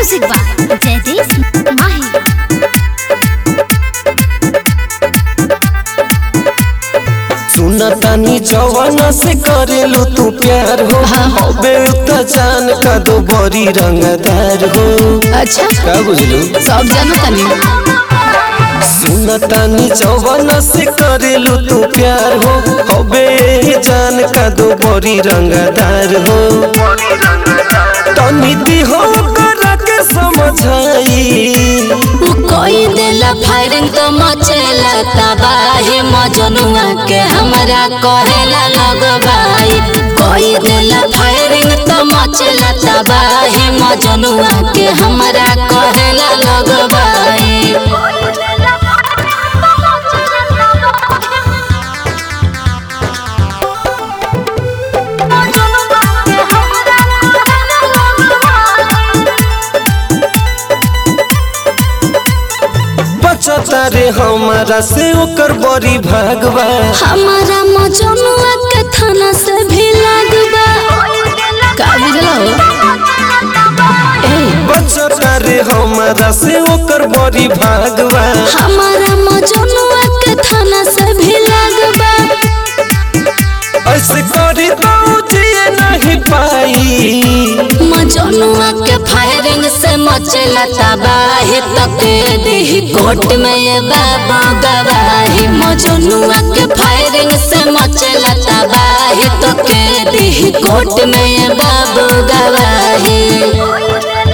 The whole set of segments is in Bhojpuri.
म्यूजिक बाय जयदीप माही सुनतानी जवाना से करेलू तू प्यार हो हबे त जान का दो बड़ी रंगदार हो अच्छा का बुझलू सब जानो तनी सुनतानी जवाना से करेलू तू प्यार हो हबे जान का दो बड़ी रंगदार हो तनी दी हो करा के समझाई उ कोई देला फायरिंग तो मचेला तबाही मजनुआ के हमरा कहेला लगबाई कोई देला फायरिंग तो मचेला तबाही मजनुआ के हमरा कहेला लगबाई बचता रे हमारा से ओकर बड़ी भागवा हमारा मजनुआ के थाना से भी लगबा का बुझलो ए बचता रे हमारा से ओकर बड़ी भागवा हमारा मजनुआ के थाना से भी लगबा ऐसे करी तो जिए नहीं पाई मजनुआ के फायरिंग से मचेला तबाही तक दी कोर्ट में ये बाबू गवाही मजनुआ के फायरिंग से मचेला तबाही तक दी कोर्ट में ये बाबू गवाही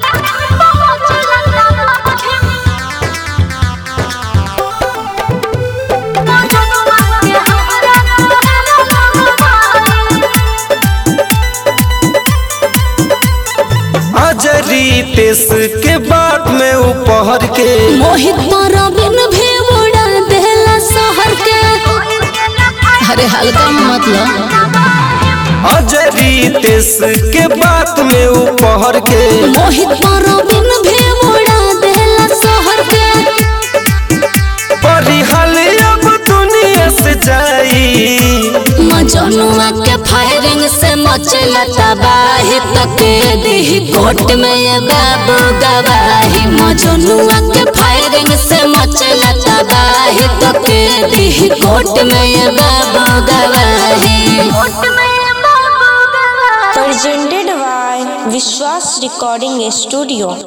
अजरी तेस के बाद में उपहर के मोहित परबिन भी उड़ा देला शहर के अरे हल्का मतलब अजरी तेस के बाद में उपहर के मोहित परबिन भी उड़ा देला शहर के परिहाल अब दुनिया से जाई मजनुआ के फायरिंग से मचला तबाही तक दी कोर्ट में ये बाबू गवाही मजनुआ के फायरिंग से मचला तबाही तक दी कोर्ट में ये बाबू गवाही presented by Vishwas Recording Studio.